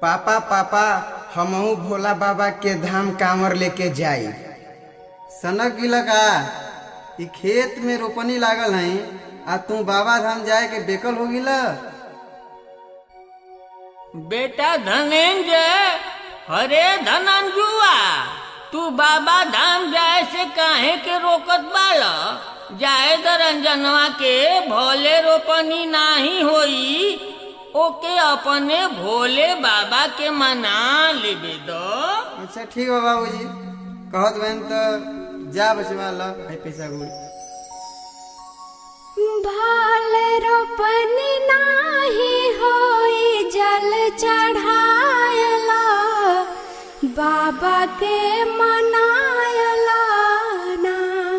पापा पापा हमहू भोला बाबा के धाम कांवर लेके जाई सनक गिला का ई खेत में रोपनी लागल है आ तू बाबा धाम जाए के बेकल हो गिला बेटा धनेंजय हरे धनंजुआ तू बाबा धाम जाए से काहे के रोकत बाला जाए दरंजनवा के भोले रोपनी नाही होई ओके अपने भोले बाबा के मना लेबे दो अच्छा ठीक बा बाबूजी कहत बहन तो जा बचवा ला है पैसा गुड़ भाल रोपनी नाही होई जल चढ़ायला बाबा के मनायला ना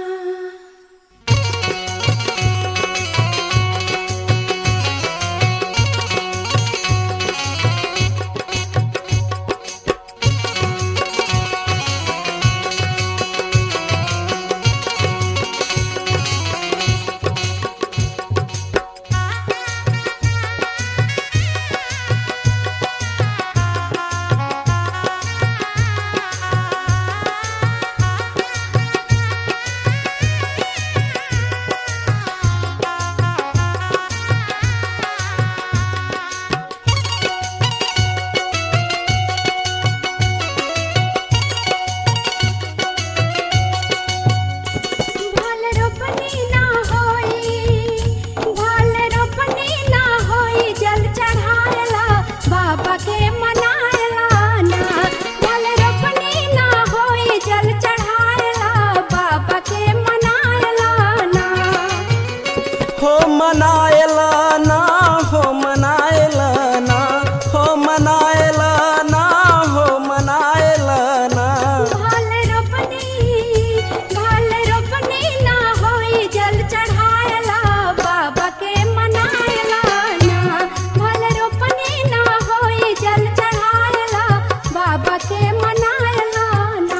भाल रोपनी ना होई भाल रोपनी ना होई जल चढ़ायला बाबा के मनायला ना भाल रोपनी ना होई जल चढ़ायला बाबा के मनायला ना हो मनायला ना हो मनायला ना हो मनायला ना हो मनायला ना भाल रोपनी भाल रोपनी ना होई जल चढ़ायला बाबा के मनायला ना भाल रोपनी ना होई जल चढ़ायला बाबा के मनायला ना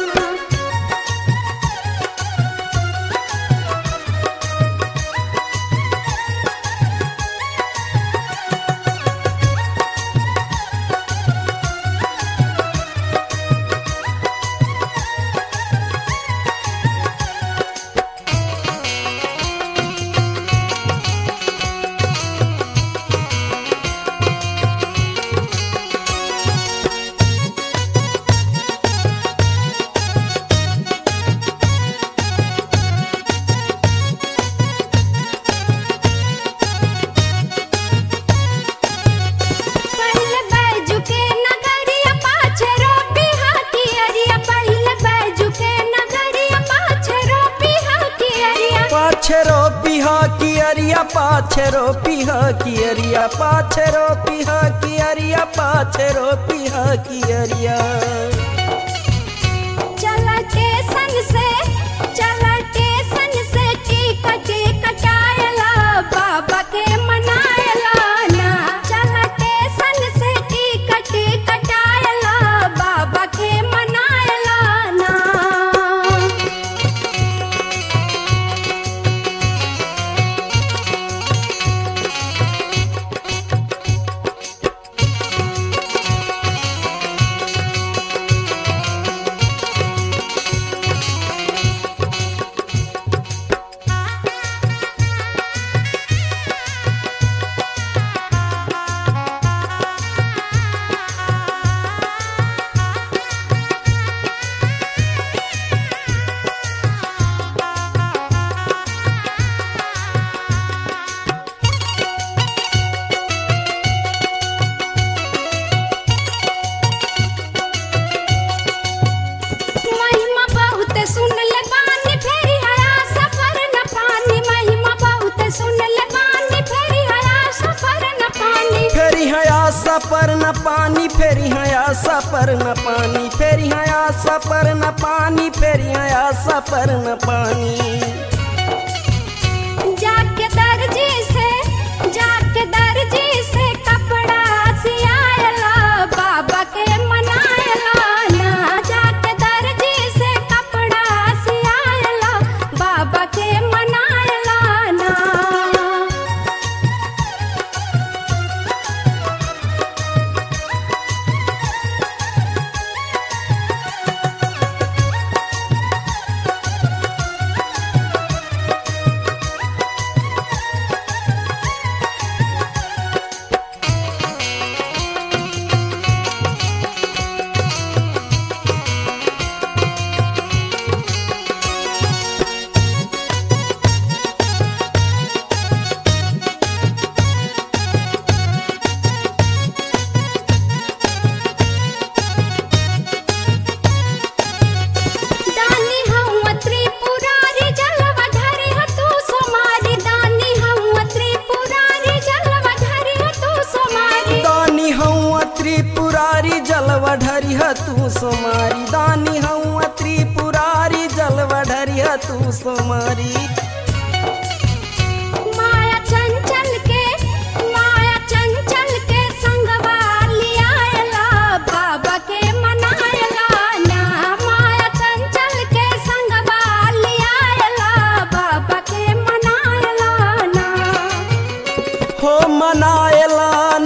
पहले बैजू के नगरिया पाछे रोपी हाथी अरिया पहले बैजू के नगरिया पाछे रोपी हाथी अरिया पाछरो पिहा की अरिया पाछरो पिहा की अरिया पाछरो पिहा की अरिया पाछरो पिहा की अरिया चला टेसन से चला टेसन से टिकट कटायला बाबा के मनायला ना चला टेसन से टिकट कटायला बाबा के मनायला ना महिमा बहुत सुन ले बानी फेरी हया सफर न पानी महिमा बहुत सुन ले बानी फेरी हया सफर न पानी फेरी हया सपर न पानी फेरी हया सपर न पानी फेरी हया सपर न पानी फेरी हया सपर न पानी जाके दर्जी से जाके दर्जी से कपड़ा सियायला बाबा के मनायला ना जाके दर्जी से कपड़ा सियायला बाबा के मनायला ना जलवा ढरिह तू सोमारी दानी हऊँ त्रिपुरारी जलवा ढरिह तू सोमारी माया चंचल के माया चंचल के संगवा लियाला बाबा के मनायला ना माया चंचल के संगवा लियाला बाबा के मनायला ना हो मनाएला